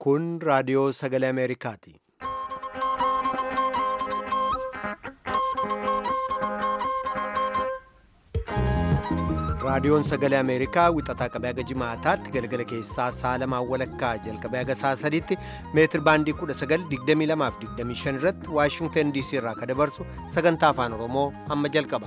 Kun raadiyoo sagalee Ameerikaati. Raadiyoon sagalee Ameerikaa wixataa qabee haga jimaataatti galgala keessaa sa'a lamaan walakkaa jalqabee haga sa'a sadiitti meetir baandii 1922 irratti Waashingtan DC irraa kan dabarsu sagantaa afaan Oromoo amma jalqaba.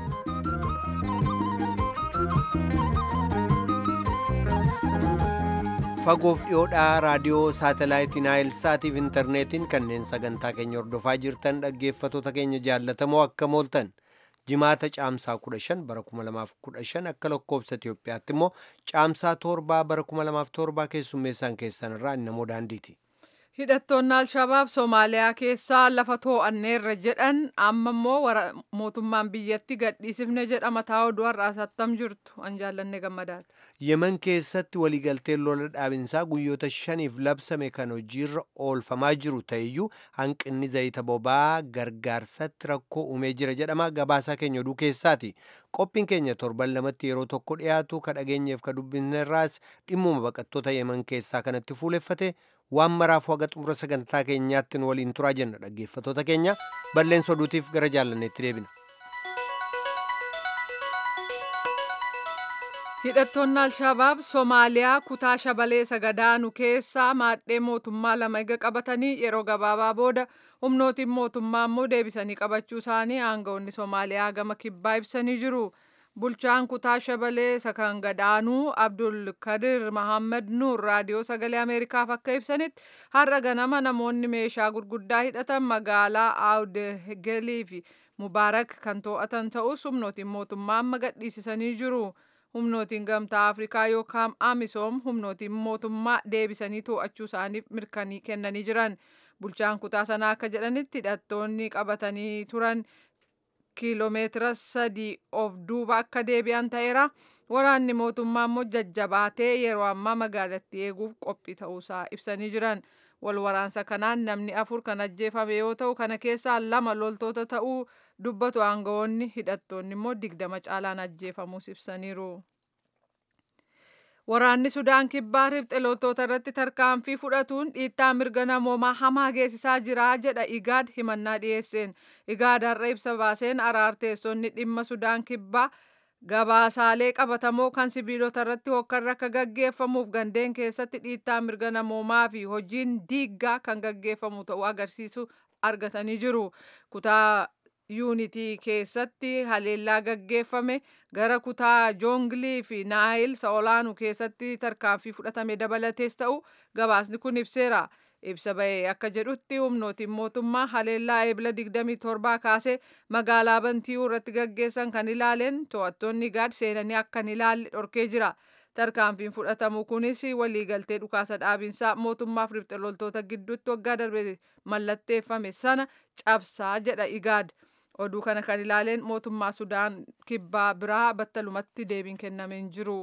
Fagoof dhiyoodhaa raadiyoo saatalaayitii Naayil Saatiif intarneetiin kanneen sagantaa keenya hordofaa jirtan dhaggeeffattoota keenya jaallatamoo akka mooltan. jimaata caamsaa 15 bara 2015 akka lakkoobsa Itiyoophiyaatti immoo caamsaa torbaa bara 2007 keessummeessaan keessan irraa namoo daandiiti. Hidhattoonni Alshabaab Soomaaliyaa keessaa lafa too'anneerra jedhan amma immoo mootummaan biyyatti gadhiisifne jedha mataa oduu har'aas attam jirtu an jaallanne gammadaadha. Yemen keessatti waliigalteen lola dhaabinsaa guyyoota shaniif labsame kan hojiirra oolfamaa jiru ta'eyyuu hanqinni zayita boba'aa gargaarsatti rakkoo uumee jira jedhama gabaasaa keenya oduu keessaati. Qophiin keenya torban lamatti yeroo tokko dhiyaatu ka dhageenyeef ka dubbisnerraas dhimmuma baqattoota Yemen keessaa kanatti fuuleffate waan maraafuu haga xumura sagantaa keenyaatti nu waliin turaa jenna dhaggeeffattoota keenya balleessa oduutiif gara jaallanneetti deebina. Hidhattoonni Alshabaab Soomaaliyaa kutaa shabalee sagadaanu keessaa maadhee mootummaa lama ega qabatanii yeroo gabaabaa booda humnootiin mootummaa immoo deebisanii qabachuu isaanii aangawoonni Soomaaliyaa gama kibbaa ibsanii jiru. Bulchaan kutaa shabalee sakan gadaanuu Abdul Kadir Mahammad Nuur raadiyoo sagalee Ameerikaaf akka ibsanitti har'a ganama namoonni meeshaa gurguddaa hidhatan magaalaa Awdegelii fi Mubaarak kan to'atan ta'us humnootiin mootummaa amma gadhiisisanii jiru. humnootiin gamtaa afrikaa yookaan amisoom humnootiin mootummaa deebisanii to'achuu isaaniif mirkanii kennanii jiran bulchaan kutaa sanaa akka jedhanitti hidhattoonni qabatanii turan kiiloomeetira sadii of duuba akka deebi'an ta'eera waraanni mootummaa immoo jajjabaatee yeroo ammaa magaalatti eeguuf qophii ta'uusaa ibsanii jiran wal waraansa kanaan namni afur kan ajjeefame yoo ta'u kana keessaa lama loltoota ta'uu dubbatu aangawoonni hidhattoonni immoo digdama caalaan ajjeefamuus ibsaniiru. Waraanni Sudaan kibbaa riphxe loltoota irratti tarkaanfii fudhatuun dhiittaa mirga namoomaa hamaa geessisaa jira jedha Igaad himannaa dhiyeesseen. Igaad har'a ibsa baaseen araarteessonni dhimma Sudaan kibbaa gabaasaalee qabatamoo kan siviilota irratti hokkarra akka gaggeeffamuuf gandeen keessatti dhiittaa mirga namoomaa fi hojiin diiggaa kan gaggeeffamu ta'uu agarsiisu argatanii jiru. Kutaa yuunitii keessatti haleellaa gaggeeffame gara kutaa joongilii fi naayil sa'olaanu keessatti tarkaanfii fudhatame dabalatees ta'u gabaasni kun ibseera. ibsa bahee akka jedhutti humnootiin mootummaa haleellaa eebila 27 kaasee magaalaa bantiyuu irratti gaggeessan kan ilaaleen to'attoonni gaad seenanii akka hin ilaalle dhorkee jira. Tarkaanfiin fudhatamu kunis waliigaltee dhukaasa dhaabinsaa mootummaaf riphxe loltoota gidduutti waggaa darbe mallatteeffame sana cabsaa jedha Igaad. Oduu kana kan ilaaleen mootummaa Sudaan kibbaa biraa battalumatti deebiin kennameen jiru.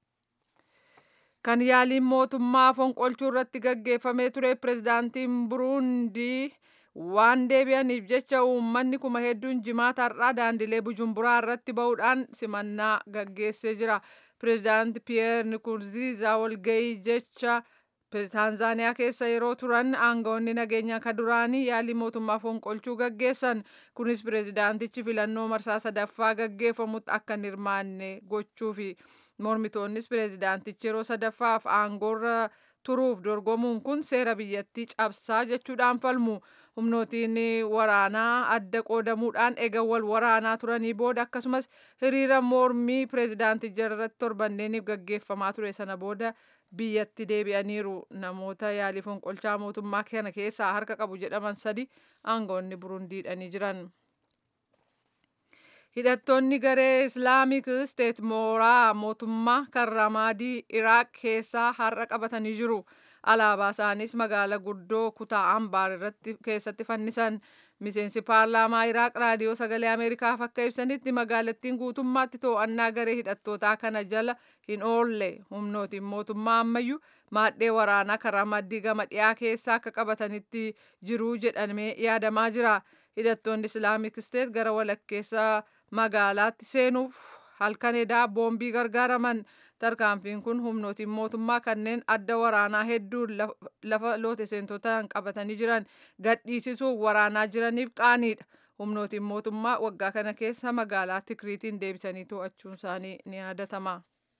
kan yaaliin mootummaa fonqolchuu irratti gaggeeffamee ture pirezidaantiin buruundii waan deebi'aniif jecha uummanni kuma hedduun jimaata har'aa daandilee bujumburaa irratti ba'uudhaan simannaa gaggeessee jira. Pirezidaanti Piyeer Nikurziizaa walgahii jecha Taanzaaniyaa keessa yeroo turan aangawoonni nageenyaa kan duraanii yaalii mootummaa fonqolchuu gaggeessan kunis pirezidaantichi filannoo marsaa sadaffaa gaggeeffamutti akka hin hirmaanne gochuufi. mormitoonnis pireezidaantichi yeroo sadaffaaf aangoorra turuuf dorgomuun kun seera biyyattii cabsaa jechuudhaan falmu humnootiin waraanaa adda qoodamuudhaan eega wal waraanaa turanii booda akkasumas hiriira mormii pireezidaanticha irratti torbanneeniif gaggeeffamaa ture sana booda biyyatti deebi'aniiru namoota yaalii fonqolchaa mootummaa kana keessaa harka qabu jedhaman sadi aangoonni burundiidhanii jiran. hidhattoonni garee islaamik isteet mooraa mootummaa kan ramaadii iraaq keessaa har'a qabatanii jiru alaabaa isaanis magaala guddoo kutaa ambaar irratti keessatti fannisan miseensi paarlaamaa iraaq raadiyoo sagalee ameerikaaf akka ibsanitti magaalattiin guutummaatti to'annaa garee hidhattootaa kana jala hin oolle humnootiin mootummaa ammayyuu maadhee waraanaa kan ramaadii gama dhiyaa keessaa akka qabatanitti jiruu jedhamee yaadamaa jira hidhattoonni islaamik isteet gara walakkeessa magaalaatti seenuuf halkan edaa boombii gargaaraman tarkaanfiin kun humnootiin mootummaa kanneen adda waraanaa hedduun lafa loote seentotaan qabatanii jiran gadhiisisuu waraanaa jiraniif qaaniidha humnootiin mootummaa waggaa kana keessa magaalaa tikriitiin deebisanii to'achuun isaanii ni yaadatama.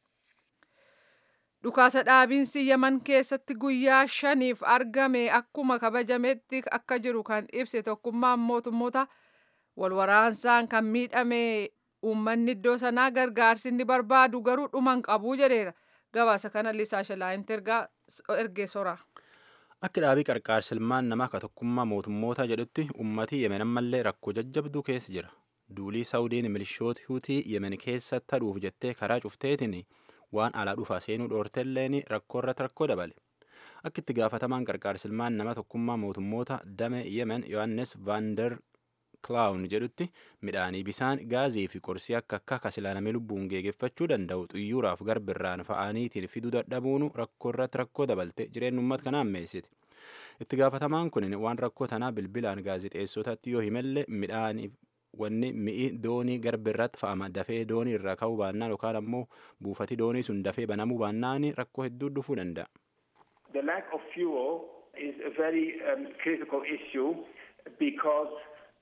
dhukaasa dhaabiinsi yaman keessatti guyyaa shaniif argame akkuma kabajametti akka jiru kan ibse tokkummaan mootummoota walwaraansaan kan miidhame uummanni iddoo sanaa gargaarsi inni barbaadu garuu dhuman qabuu jedheera gabaasa kana lisaa shalaayinti ergee sora. Akka dhaabii qarqaarsa ilmaan namaa ka tokkummaa mootummoota jedhutti uummatii yemen ammallee rakkoo jajjabduu keessa jira. Duulii Saawudiin milishoota Huutii yemen keessa taduuf jettee karaa cufteetiin waan alaa dhufaa seenuu dhoortelleen rakkoo irratti rakkoo dabale. Akka itti gaafatamaan qarqaarsa ilmaan nama tokkummaa mootummoota dame yemen Yohaannes Vaander Klaawun jedhutti midhaanii bisaan gaazii fi qorsii akka akka kasilaaname lubbuun geegeffachuu danda'u xuyyuuraaf garbirraan fa'aaniitiin fiduu dadhabuun rakkoo irratti rakkoo dabalte jireenya uummata kanaa ammeessite. Itti gaafatamaan kun waan rakkoo tanaa bilbilaan gaazixeessotatti yoo himalle midhaaniif wanni mi'i doonii garbirratti fa'ama dafee doonii irraa ka'uu baannaan yookaan ammoo buufati doonii sun dafee banamuu baannaan rakkoo hedduu dhufuu danda'a. The lack of fuel is a very um, critical issue because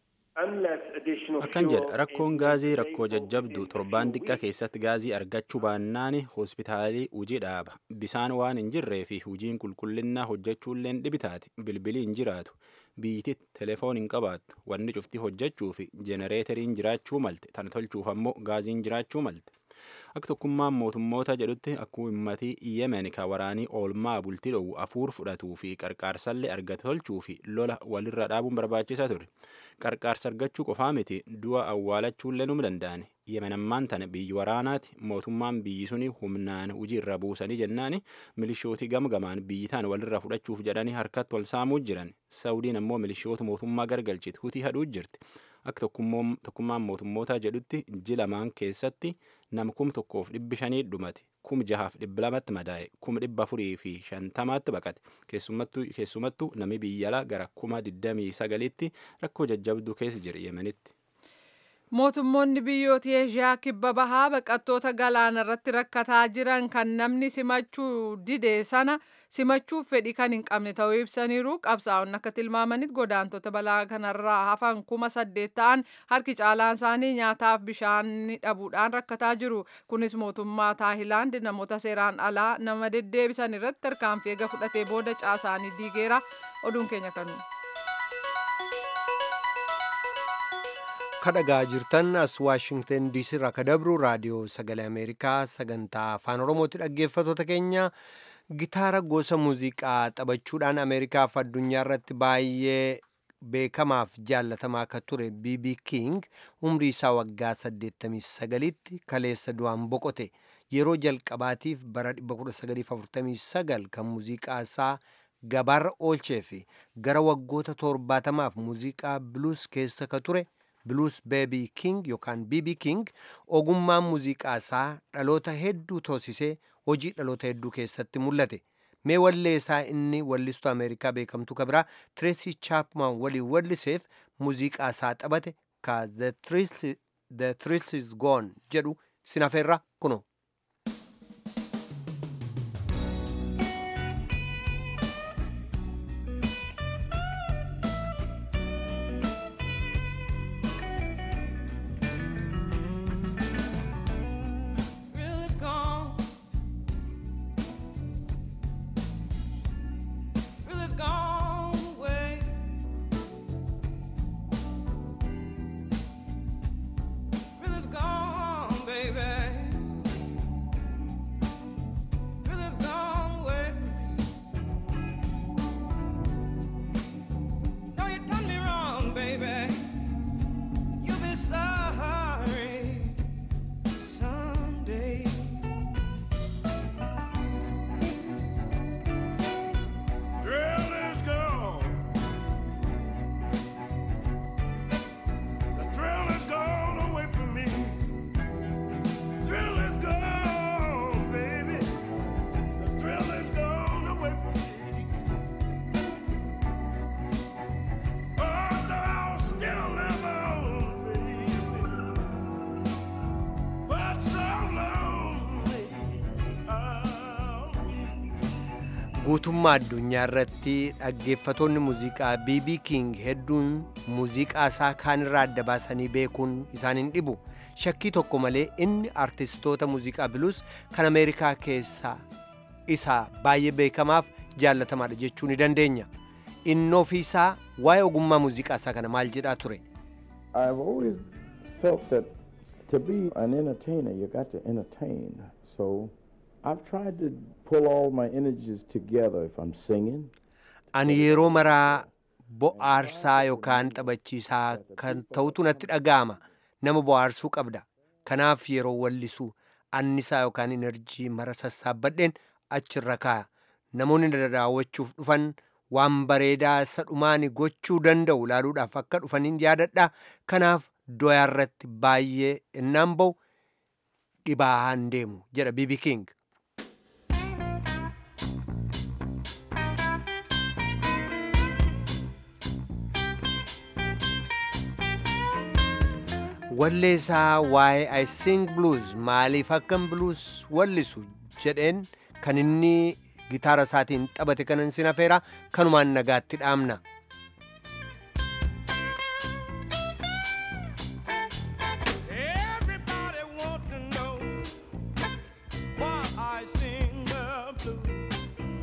Akkan jedha rakkoon gaazii rakkoo jajjabdu torbaan xiqqaa keessatti gaazii argachuu baannaan hospitaalii hujii dhaaba. Bisaan waan hin jirree fi hujiin qulqullinnaa hojjechuullee dhibitaati. Bilbilii hin jiraatu. Biyyiti telefoon hin qabaattu. Wanni cufti hojjechuu fi jenereeteriin jiraachuu malte. Tan tolchuuf ammoo gaaziin jiraachuu malte. Akka tokkummaan mootummoota jedhutti akkuma uummatii Yemen ka waraanii oolmaa bultii dhoowwu afuur fudhatuu fi qarqaarsallee argate tolchuu fi lola walirra dhaabuun barbaachisaa ture. Qarqaarsa argachuu qofaa miti du'a awwaalachuullee nu danda'ani. Yemen ammaan tana biyyi waraanaati mootummaan biyyi suni humnaan hujii irra buusanii jennaani milishootii gamgamaan biyyi taan walirra fudhachuuf jedhanii harkatti wal saamuu jiran. Saudiin ammoo milishoota mootummaa gargalchiti hutii hadhuu jirti. Akka tokkummaan mootummootaa jedhutti ji lamaan keessatti nama kum tokkoof dhibbi shanii dhumate kum jahaaf dhibba lamatti madaa'e kum dhibba afurii fi shantamaatti baqate keessumattuu nami biyyalaa gara kuma digdamii sagalitti rakkoo jajjabduu keessa jira yemenitti. Mootummoonni biyyoota Eeshiyaa kibba bahaa baqattoota galaana irratti rakkataa jiran kan namni simachuu dide sana simachuuf fedhii kan hin qabne ta'uu ibsaniiru qabsaa'onni akka tilmaamanitti godaantota balaa kanarraa hafan kuma saddeet ta'an harki caalaan isaanii nyaataaf bishaan dhabuudhaan rakkataa jiru kunis mootummaa taayilaand namoota seeraan alaa nama deddeebisan irratti tarkaanfii eega fudhatee booda caasaanii diigeera oduun keenya kanu. kadhagaa jirtan as waashingten diisii irraa ka dabru raadiyoo sagalee ameerikaa sagantaa afaan oromooti dhaggeeffatoota keenya gitaara gosa muuziqaa taphachuudhaan ameerikaaf addunyaa irratti baay'ee beekamaaf jaallatamaa akka ture bb king umrii isaa waggaa 89tti kaleessa du'aan boqote yeroo jalqabaatiif bara 1949 kan muuziqaa isaa gabaarra oolchee fi gara waggoota torbaatamaaf muuziqaa bluus keessa ka ture bluus beebii king yookaan bb king ogummaan muuziqaa isaa dhaloota hedduu toosisee hojii dhaloota hedduu keessatti mul'ate mee wallee isaa inni wallistuu ameerikaa beekamtuu ka biraa tireesii chaapman waliin walliseef muuziqaa isaa taphate ka the thrill is gone jedhu sinafeerra kuno baby. guutummaa addunyaa irratti dhaggeeffatoonni muuziqaa bb king hedduun muuziqaa isaa kaanirraa adda baasanii beekuun isaan hin dhibu shakkii tokko malee inni artistoota muuziqaa biluus kan ameerikaa keessaa isa baay'ee beekamaaf jaallatamaadha jechuu ni dandeenya inni ofiisaa waa'ee ogummaa muuziqaa isaa kana maal jedhaa ture I've always felt that to be an entertainer, you got to entertain. So I've tried to pull all my energies together if I'm singing. ani yeroo maraa bo'aarsaa yookaan taphachiisaa kan ta'utu natti dhaga'ama nama bo'aarsuu qabda kanaaf yeroo wallisu annisaa yookaan inerjii mara sassaabbadheen achirra kaaya namoonni na daawwachuuf dhufan waan bareedaa isa dhumaani gochuu danda'u ilaaluudhaaf akka dhufaniin yaadadha kanaaf doyaarratti baay'ee innaan ba'u dhibaan deemu jedha bibi king walleessaa waa'ee I sing blues maaliif akkan blues wallisu jedheen kan inni gitaara isaatiin taphate kanan sin afeera kanumaan nagaatti dhaamna. Everybody want to know why I sing the blues.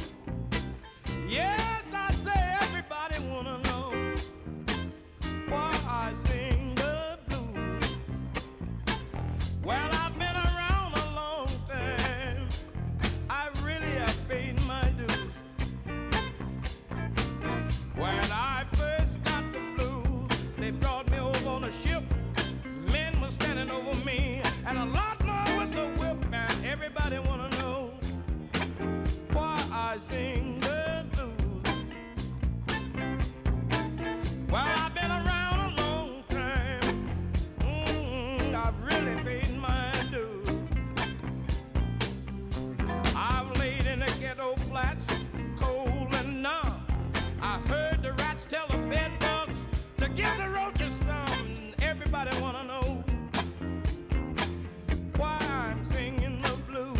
Yes, I say everybody wanna know why I sing the blues. Well, I've been around a long time. I really have paid my dues. When I first got the blues, they brought me over on a ship. Men were standing over me, and a lot more with the whip. And everybody wanna know why I sing the blues. Well, I've been around a long time. Mm, I've really paid my dues. I've laid in the ghetto flats, cold and numb. I heard the rats tell the bed bugs to give the roaches some. Everybody wanna know why I'm singing the blues.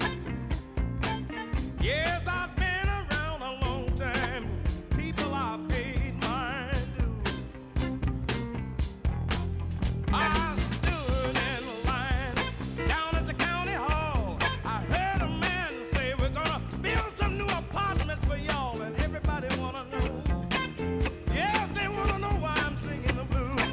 Yes, I've been around a long time. People, I've paid my dues. I stood in line down at the county hall. I heard a man say we're gonna build some new apartments for y'all, and everybody wanna know. Yes, they wanna know why I'm singing the blues.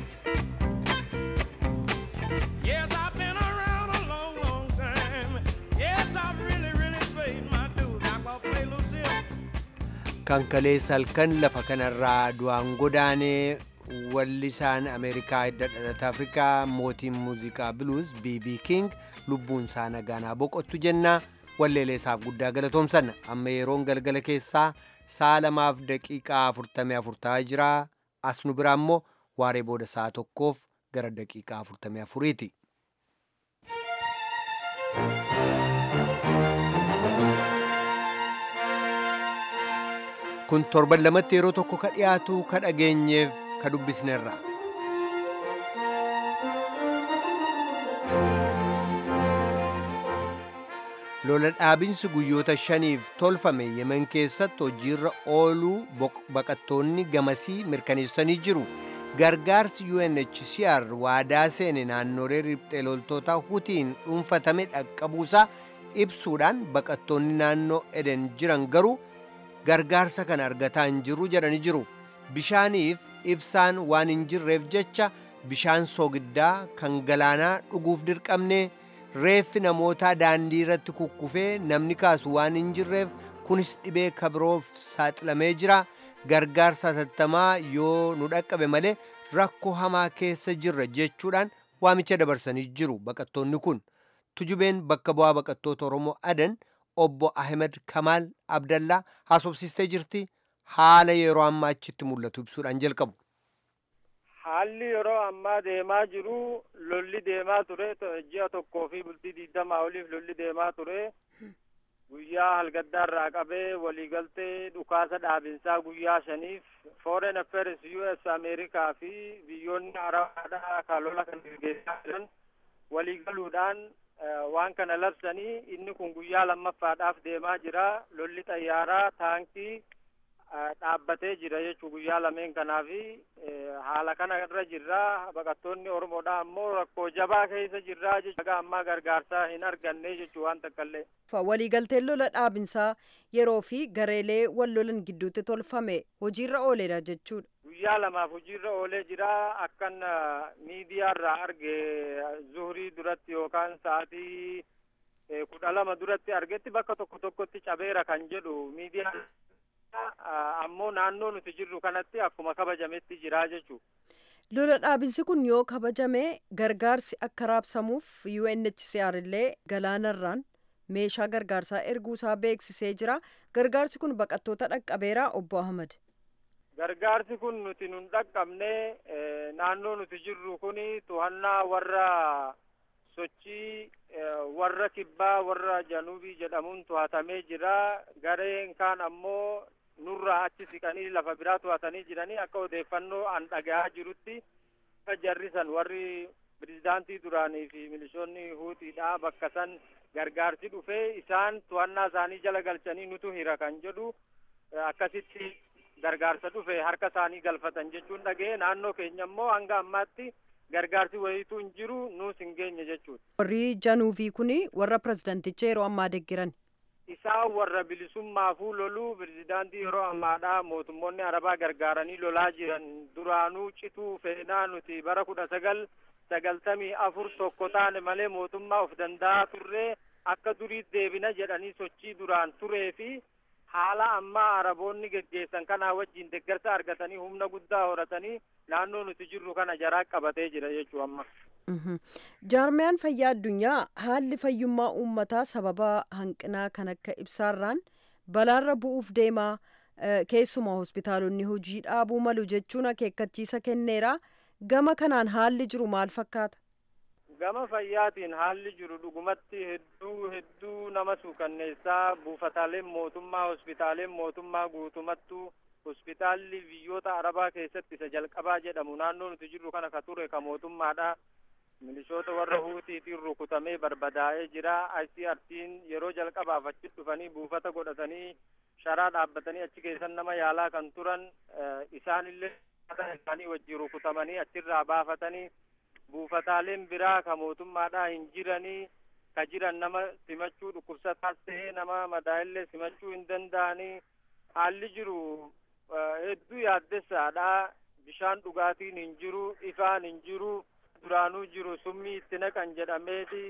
Yes, I've been around a long, long time. Yes, I've really, really paid my dues. Now I'm gonna play Lucille. kan kaleessa halkan lafa kanarraa du'aan godaanee wallisaan ameerikaa hidda dhalata afrikaa mootiin muuziqaa biluus bb king lubbuun isaa nagaanaa boqottu jennaa walleelee isaaf guddaa galatoomsanna amma yeroon galgala keessaa sa'a lamaaf daqiiqaa afurtamii afur ta'aa jira as nu biraa immoo waaree booda sa'a tokkoof gara daqiiqaa afurtamii afuriiti. kun torban lamatti yeroo tokko ka dhiyaatu ka dhageenyeef ka dubbisnerra. lola dhaabinsi guyyoota shaniif tolfame yemen keessatti hojiirra ooluu baqattoonni gamasii mirkaneessanii jiru gargaarsi UNHCR waadaa seene naannolee riphxee loltoota hutiin dhuunfatame dhaqqabuusaa ibsuudhaan baqattoonni naannoo eden jiran garuu gargaarsa kana argataa hin jirru jedhanii jiru bishaaniif ibsaan waan hin jirreef jecha bishaan soogiddaa kan galaanaa dhuguuf dirqamne reeffi namootaa daandii irratti kukkufee namni kaasu waan hin jirreef kunis dhibee kabiroof saaxilamee jira gargaarsa hatattamaa yoo nu dhaqqabe malee rakkoo hamaa keessa jirra jechuudhaan waamicha dabarsanii jiru baqattoonni kun tujubeen bakka bu'aa baqattoota oromoo adan obbo ahmed kamaal abdallaa haasofsiistee jirti haala yeroo ammaa achitti mul'atu ibsuudhaan jalqabu. haalli yeroo ammaa deemaa jiru lolli deemaa ture ji'a tokkoo fi bultii digdamaa oliif lolli deemaa ture guyyaa halgaddaarraa qabee waliigaltee dhukaasa dhaabinsaa guyyaa shaniif foreign affairs us ameerikaa fi biyyoonni arabaadhaa kan lola kan gaggeessaa jiran waliigaluudhaan waan kana labsanii inni kun guyyaa lammaffaadhaaf deemaa jira lolli xayyaaraa taankii dhaabbatee jira jechuu guyyaa lameen kanaafi haala kana irra jirra baqattoonni oromoodha ammoo rakkoo jabaa keessa jirra jechuudha ammaa gargaarsaa hin arganne jechuu waan takkaallee. waliigalteen lola dhaabinsaa yeroo fi gareelee wal lolan gidduutti tolfame hojiirra ooleera jechuudha. guyyaa lamaaf hojiirra oolee jira akkan miidiyaarraa arge zuhurii duratti yookaan sa'aatii kudha lama duratti argetti bakka tokko tokkotti cabeera kan jedhu miidiyaa ammoo naannoo nuti jirru kanatti akkuma kabajametti jira jechuudha. lola dhaabinsi kun yoo kabajame gargaarsi akka raabsamuuf UNHCR illee galaanarraan meeshaa gargaarsaa erguusaa beeksisee jira gargaarsi kun baqattoota dhaqqabeera obbo Ahmad. gargaarsi kun nuti nun dhaqqabne naannoo nuti jirru kun to'annaa warra sochii warra kibbaa warra janubii jedhamuun to'atamee jira gareen kaan ammoo nurraa achi siqanii lafa biraa to'atanii jiranii akka odeeffannoo an dhagahaa jirutti akka jarrisan warri pirezidaantii duraanii fi milishoonni huutiidha bakka san gargaarsi dhufee isaan to'annaa isaanii jala galchanii nutu hira kan jedhu akkasitti gargaarsa dhufe harka isaanii galfatan jechuun dhaga'e naannoo keenya immoo hanga ammaatti gargaarsi wayiitu hin jiru nuus hin geenye jechuudha. warri januufii kun warra pirezidanticha yeroo ammaa deggiran. isaan warra bilisummaafuu loluu pirezidaantii yeroo ammaadha mootummoonni arabaa gargaaranii lolaa jiran duraanuu cituu feenaa nuti bara kudha sagal sagaltamii afur tokko taane malee mootummaa of danda'aa turree akka durii deebina jedhanii sochii duraan turee fi haala ammaa araboonni geggeessan kanaa wajjin deeggarsa argatanii humna guddaa horatanii naannoo nuti jirru kana jaraa qabatee jira jechuu amma. jaarmiyaan fayyaa addunyaa haalli fayyummaa uummataa sababa hanqinaa kan akka ibsaarraan balaarra bu'uuf deemaa keessumaa hospitaalonni hojii dhaabuu malu jechuun akeekkachiisa kenneera gama kanaan haalli jiru maal fakkaata. gama fayyaatiin haalli jiru dhugumatti hedduu hedduu nama suukanneessaa buufataaleen mootummaa hospitaaleen mootummaa guutumattuu hospitaalli biyyoota arabaa keessatti isa jalqabaa jedhamu naannoo nuti jirru kana ka ture ka mootummaadha milishoota warra huutiitiin rukutamee barbadaa'ee jira ICRT'n yeroo jalqabaaf achi dhufanii buufata godhatanii sharaa dhaabbatanii achi keessan nama yaalaa kan turan isaanillee isaanii wajjin rukutamanii achirraa baafatanii buufataaleen biraa ka mootummaadhaa hin jiranii ka jiran nama simachuu dhukkubsataas ta'ee nama madaa'illee simachuu hin danda'anii haalli jiru hedduu yaaddessaadha bishaan dhugaatiin hin jiru ifaan hin jiru duraanuu jiru summii itti naqan jedhameeti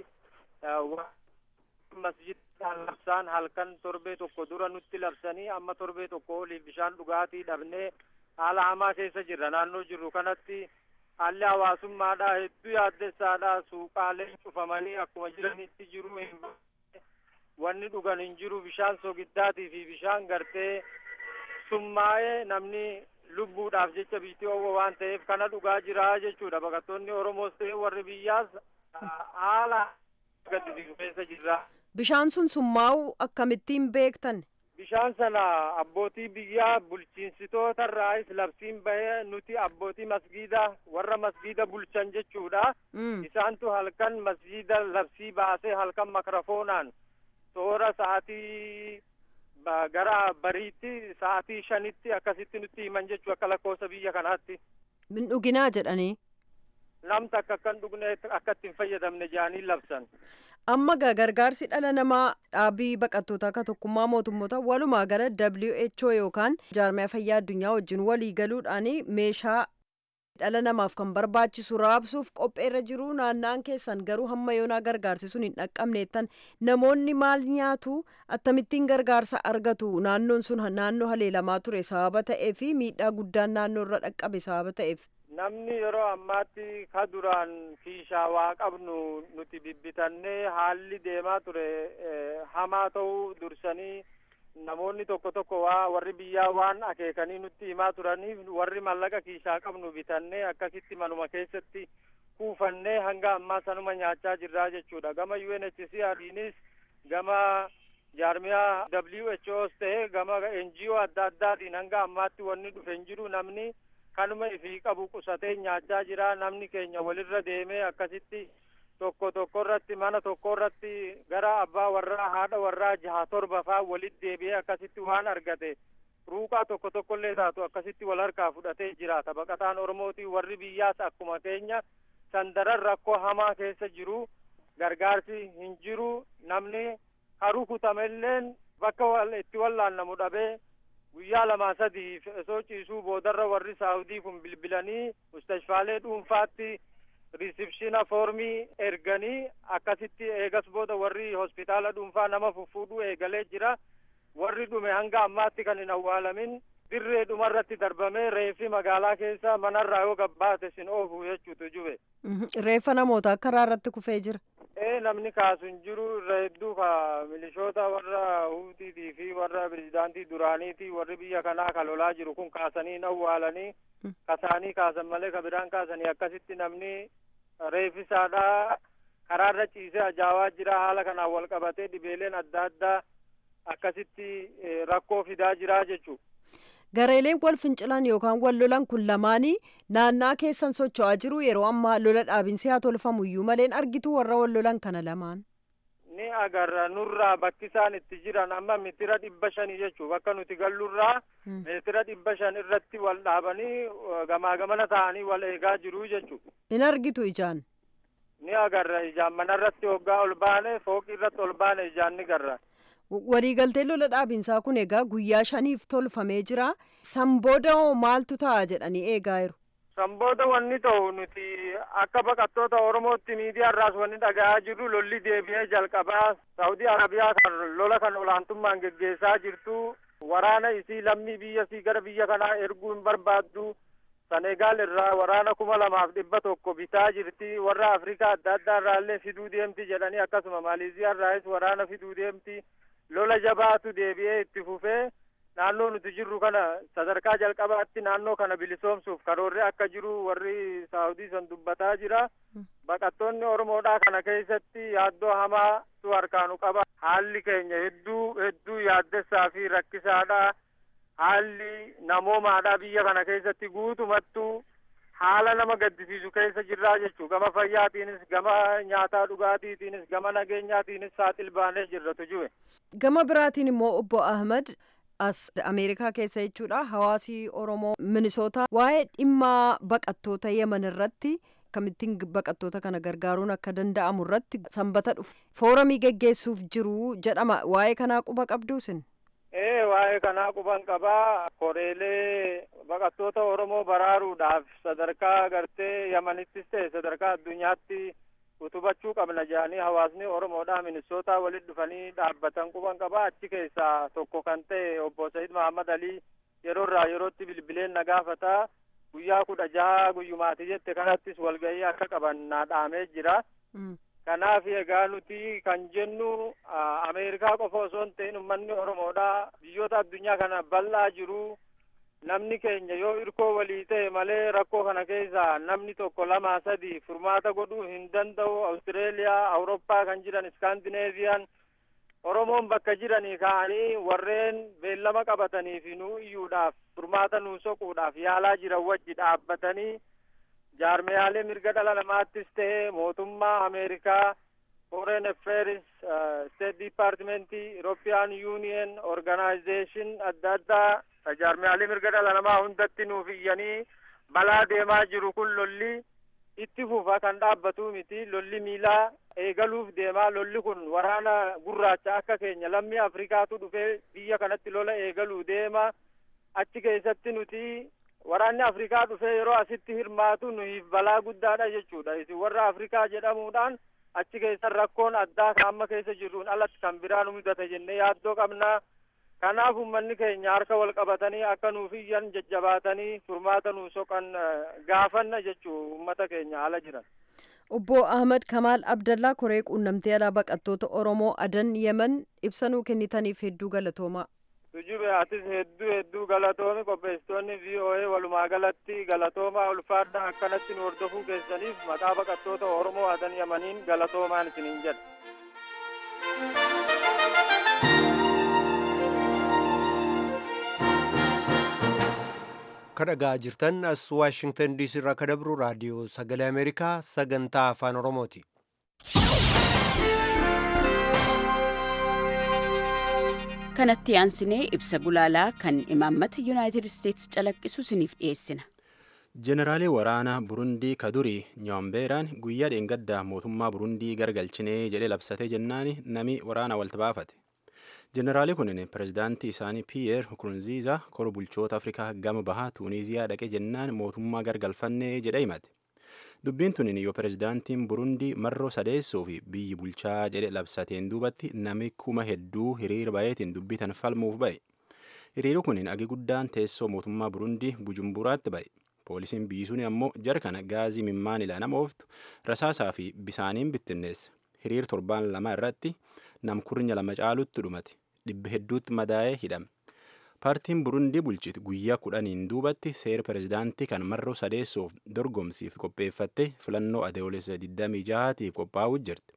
masjidaan labsaan halkan torbee tokko dura nutti labsanii amma torbee tokko oliif bishaan dhugaatii dhabnee haala hamaa keessa jirra naannoo jirru kanatti haalli hawaasummaadha hedduu yaaddessaadha suuqaaleen cufamanii akkuma jiranitti jiru hin wanni dhugan hin jiru bishaan sogiddaatii fi bishaan gartee summaa'ee namni lubbuudhaaf jecha biitii owwa waan ta'eef kana dhugaa jira jechuudha baqattoonni oromoos ta'e warri biyyaas haala gaddisiisu keessa jirra. Bishaan sun summaa'u akkamittiin beektan? Bishaan sana abbootii biyyaa bulchiinsitoota irraayis labsiin bahee nuti abbootii masgiida warra masgiida bulchan jechuudha. Isaantu halkan masgiida labsii baasee halkan makrofoonaan toora sa'aatii gara bariitti sa'aatii shanitti akkasitti nutti himan jechuu akka lakkoofsa biyya kanaatti. Min dhuginaa jedhanii. Namta akka akkan dhugne akka ittiin fayyadamne jaanii labsan. Amma gargaarsi dhala namaa dhaabii baqattootaa akka tokkummaa mootummoota walumaa gala WHO yookaan jaarmiyaa fayyaa addunyaa wajjin walii galuudhaan meeshaa dhala namaaf kan barbaachisu raabsuuf qopheerra jiru naannaan keessan garuu hamma yoonaa gargaarsi sun hin dhaqqabneettan namoonni maal nyaatu akkamittiin gargaarsa argatu naannoon sun naannoo haleelamaa ture sababa ta'ee fi miidhaa guddaan naannoo irra dhaqqabe sababa ta'eef. namni yeroo ammaatti ka duraan kiishaa waa qabnu nuti bibbitannee haalli deemaa ture hamaa ta'uu dursanii namoonni tokko tokko waa warri biyyaa waan akeekanii nutti himaa turaniif warri mallaqa kiishaa qabnu bitannee akkasitti manuma keessatti kuufannee hanga ammaa sanuma nyaachaa jirraa jechuudha gama UNHCRiinis gama jaarmiyaa WHOs ta'e gama NGO adda addaatiin hanga ammaatti wanni dhufe hin jiru namni kanuma ifii qabu qusatee nyaachaa jira namni keenya walirra deemee akkasitti tokko tokko irratti mana tokko irratti gara abbaa warraa haadha warraa jaha torba faa walitti deebi'ee akkasitti waan argate ruuqaa tokko tokkollee taatu akkasitti wal harkaa fudhatee jiraata baqataan oromootii warri biyyaas akkuma keenya sandaran rakkoo hamaa keessa jiru gargaarsi hin jiru namni haruu kutamelleen bakka wal itti wallaannamu dhabee guyyaa lamaa sadii osoo ciisuu boodarra warri saawudii kun bilbilanii mustashfaalee dhuunfaatti riisipshina foormii erganii akkasitti eegas booda warri hospitaala dhuunfaa nama fuffuudhuu eegalee jira warri dhume hanga ammaatti kan hin awwaalamin dirree dhumarratti darbamee reefi magaalaa keessa manarraa yoo gabbaate sin oofu jechuutu jube reeffa namoota karaa irratti kufee jira ee namni kaasu hin jiru irra hedduu ka milishoota warra huutiitii fi warra pirezidaantii duraaniiti warri biyya kanaa ka lolaa jiru kun kaasanii hin awwaalanii kasaanii kaasan malee ka biraan kaasanii akkasitti namni reeffisaadhaa karaarra ciisee ajaawaa jira haala kanaan wal qabatee dhibeeleen adda addaa akkasitti rakkoo fidaa jira jechuu gareeleen wal fincilan yookaan wal lolan kun lamaanii naannaa keessan socho'aa jiru yeroo ammaa lola dhaabinsi haa tolfamuyyuu maleen argitu warra wal lolan kana lamaan ni agarra nurraa bakki isaan itti jiran amma mitira dhibba shanii jechuu bakka nuti gallurraa mitira dhibba shan irratti wal dhaabanii gamaa gamana ta'anii wal eegaa jiru jechuu in argitu ijaan ni agarra ijaan manarratti hoggaa ol baane fooqi irratti ol baane ijaan ni garra waliigaltee lola dhaabinsaa kun egaa guyyaa shaniif tolfamee jira san booda hoo maaltu ta'a jedhanii eegaa jiru san booda wanni ta'u nuti akka baqattoota oromootti miidiyaa irraas wanni dhaga'aa jirru lolli deebi'ee jalqabaa saawudii arabiyaa kan lola kan olaantummaan geggeessaa jirtu waraana isii lammii biyya isii gara biyya kanaa erguu hin barbaaddu senegaal irraa waraana kuma lamaaf dhibba tokko bitaa jirti warra afrikaa adda addaa irraallee fiduu deemti jedhanii akkasuma maaleeziyaa irraas waraana fiduu deemti lola jabaatu deebi'ee itti fufee naannoo nuti jirru kana sadarkaa jalqabaatti naannoo kana bilisoomsuuf karoorri akka jiru warri saawudii san dubbataa jira baqattoonni oromoodhaa kana keessatti yaaddoo hamaatu harkaanu qaba haalli keenya hedduu hedduu yaaddessaa fi rakkisaadha haalli namoomaadha biyya kana keessatti guutumattuu haala nama gaddisiisu keessa jirraa jechuu gama fayyaatiinis gama nyaataa dhugaatiitiinis gama nageenyaatiinis saaxil baanee jirratu jiwe gama biraatiin immoo obbo ahmad as ameerikaa keessa jechuudha hawaasi oromoo minisoota waa'ee dhimma baqattoota yeman irratti kamittiin baqattoota kana gargaaruun akka danda'amu irratti sanbata dhufu fooramii geggeessuuf jiru jedhama waa'ee kanaa quba qabduusin ee waa'ee kanaa quban qabaa koreelee baqattoota oromoo baraaruudhaaf sadarkaa gartee yamanittis ta'e sadarkaa addunyaatti utubachuu qabna jedhanii hawaasni oromoodhaa minisootaa walitti dhufanii dhaabbatan quban qabaa achi keessaa tokko kan ta'e obbo Said Mahammad Alii yeroo irraa yerootti bilbileen na gaafataa guyyaa kudha jaha guyyumaati jette kanattis walgahii akka qaban naa dhaamee jira. kanaaf egaa nuti kan jennu ameerikaa qofa osoo hin ta'in ummanni oromoodhaa biyyoota addunyaa kana bal'aa jiru namni keenya yoo irkoo walii ta'e malee rakkoo kana keessa namni tokko lama sadi furmaata godhuu hin danda'u awustireeliyaa awuroppaa kan jiran iskaandineeviyaan oromoon bakka jiranii ka'anii warreen beellama qabatanii fi nuu iyyuudhaaf furmaata nuu soquudhaaf yaalaa jiran wajji dhaabbatanii jaarmiyaalee mirga dhala namaattis ta'e mootummaa ameerikaa foreign affairs state departmentii european union organization adda addaa jaarmiyaalee mirga dhala namaa hundatti nuuf iyyanii balaa deemaa jiru kun lolli itti fufa kan dhaabbatu miti lolli miilaa eegaluuf deemaa lolli kun waraana gurraacha akka keenya lammii afrikaatu dhufee biyya kanatti lola eegaluu deema achi keessatti nuti waraanni afrikaa dhufee yeroo asitti hirmaatu nuyiif balaa guddaadha jechuudha isin warra afrikaa jedhamuudhaan achi keessan rakkoon addaa kan amma keessa jirruun alatti kan biraa nu mudate jennee yaaddoo qabnaa kanaaf ummanni keenya harka wal qabatanii akka nuuf iyyan jajjabaatanii furmaata nuu soqan gaafanna jechuu ummata keenya ala jiran obbo ahmad kamaal abdallaa koree quunnamtee alaa baqattoota oromoo adan yeman ibsa nuu kennitaniif hedduu galatoomaa tujube atis hedduu hedduu galatoomi qopheessitoonni voa walumaa galatti galatoomaa ulfaadha akkanatti nu hordofuu keessaniif maqaa baqattoota oromoo adan yamaniin galatoomaan isiniin jedha kadhagaa jirtan as waashingtan diisii irraa kadabru raadiyoo sagalee ameerikaa sagantaa afaan oromooti kanatti aansinee ibsa gulaalaa kan imaammata yuunaayitid isteetsi calaqqisu isiniif dhiyeessina. Jeneraalee waraanaa Burundii Kadurii Nyoombeeraan guyyaa dheengaddaa mootummaa Burundii gargalchinee jedhee labsatee jennaan nami waraana walta baafate. Jeneraalee kunin pirezidaantii isaanii Piyeer Nkurunziizaa kora bulchoota Afrikaa gama bahaa Tuuniiziyaa dhaqe jennaan mootummaa gargalfannee jedhe himate. Dubbiin tunin yoo pirezidaantiin Burundii marroo sadeessoo fi biyyi bulchaa jedhe labsateen duubatti nami kuma hedduu hiriira bayeetiin dubbitan falmuuf ba'e. Hiriirri kunin agi guddaan teessoo mootummaa Burundii Bujumburaatti ba'e. Poolisiin biisuun ammoo jara kana gaazii mimmaan ilaa nama ooftu rasaasaa fi bisaaniin bittinneessa. Hiriir torbaan lama irratti namkurnya lama caalutti dhumate. Dhibba hedduutti madaa'ee hidhame. Paartiin Burundii bulchitu guyyaa kudhaniin duubatti seera pirezidaantii kan marroo sadeessoof dorgomsiif qopheeffatte filannoo adoolessa 26tiif qophaa'uu jirti.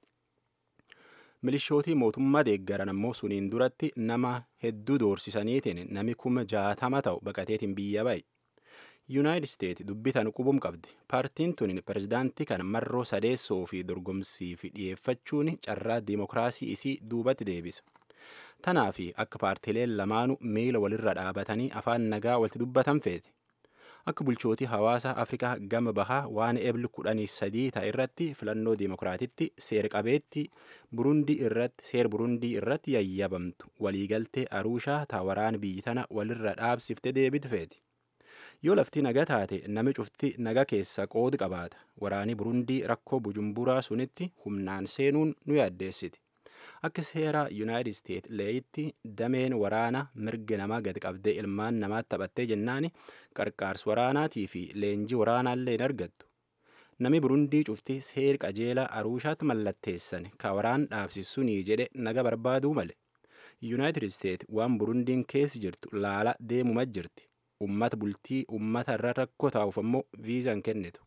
Milishootii mootummaa deeggaran ammoo suniin duratti nama hedduu doorsisaniitiin nami kuma jaatama ta'u baqateetiin biyya ba'e. Yuunaayitid Isteet dubbitan qubum qabdi. Paartiin tun pirezidaantii kan marroo sadeessoo fi dorgomsiif dhiyeeffachuun carraa diimokiraasii isii duubatti deebisa. Tanaa fi akka paartileen lamaanuu miila walirra dhaabatanii afaan nagaa walitti dubbatan feete. Akka bulchootii hawaasa Afrikaa gama bahaa waan ebli kudhanii sadii ta'e irratti filannoo diimokiraatitti seer qabeetti Burundii irratti seer Burundii irratti yayyabamtu waliigaltee Aruushaa taa waraan biyyi tana walirra dhaabsifte deebitu feeti. Yoo lafti naga taate nami cufti naga keessa qoodi qabaata. Waraani Burundii rakkoo Bujumburaa sunitti humnaan seenuun nu yaaddeessiti. Akka seera Yuunaayitid Isteet leeyitti dameen waraana mirga namaa gadi qabdee ilmaan namaatti taphattee jennaani qarqaarsa waraanaatii fi leenjii waraanaallee hin argattu. Nami Burundii cufti seer qajeelaa Aruushaatti mallatteessan ka waraan dhaabsisuunii jedhe naga barbaaduu male. Yuunaayitid Isteet waan Burundiin keessa jirtu laala deemuma jirti. Ummata bultii ummata irra rakkoo taa'uuf ammoo viizaan kennitu.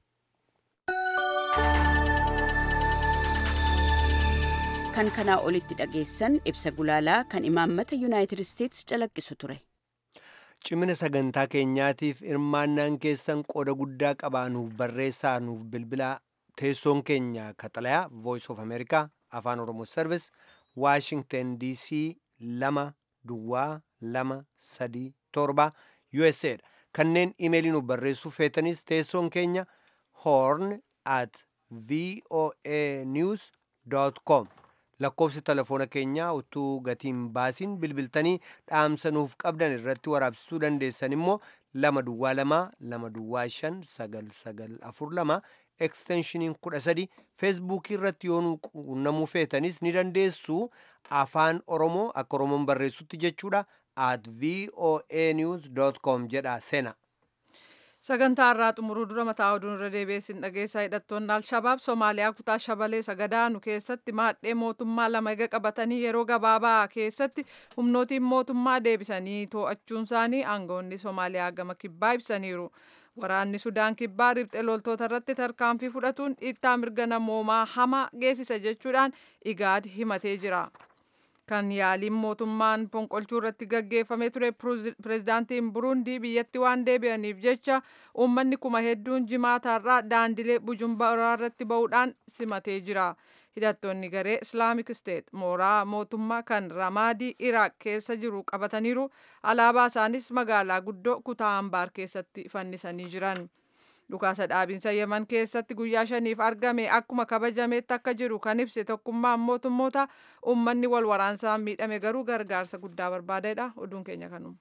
kan kanaa olitti dhageessan ibsa gulaalaa kan imaammata yuunaayitid isteetsi calaqqisu ture. Cimina sagantaa keenyaatiif hirmaannaan keessan qooda guddaa qabaanuuf barreessaa nuuf bilbilaa teessoon keenya kaxalayaa voice of america afaan oromoo service washington dc lama duwwaa lama sadii torba usa dha kanneen imeelii nuuf barreessuuf feetanis teessoon keenya horn at voa news com lakkoofsi telefoona keenyaa utuu gatiin baasiin bilbiltanii dhaamsa nuuf qabdan irratti waraabsisuu dandeessan immoo lama duwwaa lama lama duwwaa shan sagal sagal afur lama eksteenshiniin kudha sadi feesbuukii irratti yoo nu quunnamuu feetanis ni dandeessu afaan oromoo akka oromoon barreessutti jechuudha at voa news com jedha sena sagantaa irraa xumuruu dura mataa oduun irra deebi'eessin dhageessaa hidhattoonni alshabaab somaaliyaa kutaa shabalee sagadaanu keessatti maadhee mootummaa lama ega qabatanii yeroo gabaabaa keessatti humnootiin mootummaa deebisanii to'achuun isaanii aangawoonni somaaliyaa gama kibbaa ibsaniiru. Waraanni Sudaan kibbaa riphxee loltoota irratti tarkaanfii fudhatuun dhiittaa mirga namoomaa hamaa geessisa jechuudhaan igaad himatee jira. kan yaaliin mootummaan fonqolchuu irratti gaggeeffamee ture pirezidaantiin burundii biyyatti waan deebi'aniif jecha uummanni kuma hedduun jimaataarraa daandilee bujumbaraa irratti ba'uudhaan simatee jira. hidhattoonni garee islaamik steet mooraa mootummaa kan ramaadii iraaq keessa jiru qabataniiru alaabaa isaanis magaalaa guddoo kutaa ambaar keessatti fannisanii jiran. dhukaasa dhaabinsa yeman keessatti guyyaa shaniif argame akkuma kabajameetti akka jiru kan ibse tokkummaan mootummoota uummanni wal waraansaan miidhame garuu gargaarsa guddaa barbaadedha oduun keenya kanuma.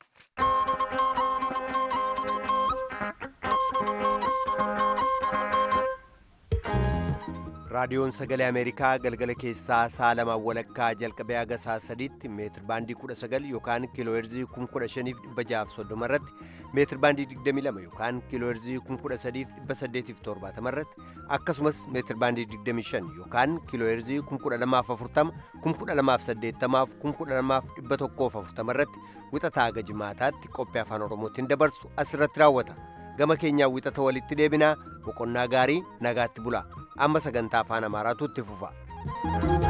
raadiyoon sagalee ameerikaa galgala keessaa sa'a lamaan walakkaa jalqabee haga sa'a sadiitti meetir baandii 19 yookaan kiilooherzii 15630 irratti meetir baandii 22 yookaan kiilooherzii 13870 irratti akkasumas meetir baandii 25 yookaan kiilooherzii 12040 12080 12140 irratti wixataa haga jimaataatti qophii afaan oromootiin dabarsu asirratti raawwata gama keenyaa wixata walitti deebinaa boqonnaa gaarii nagaatti bulaa amma sagantaa afaan amaaraatu itti fufa.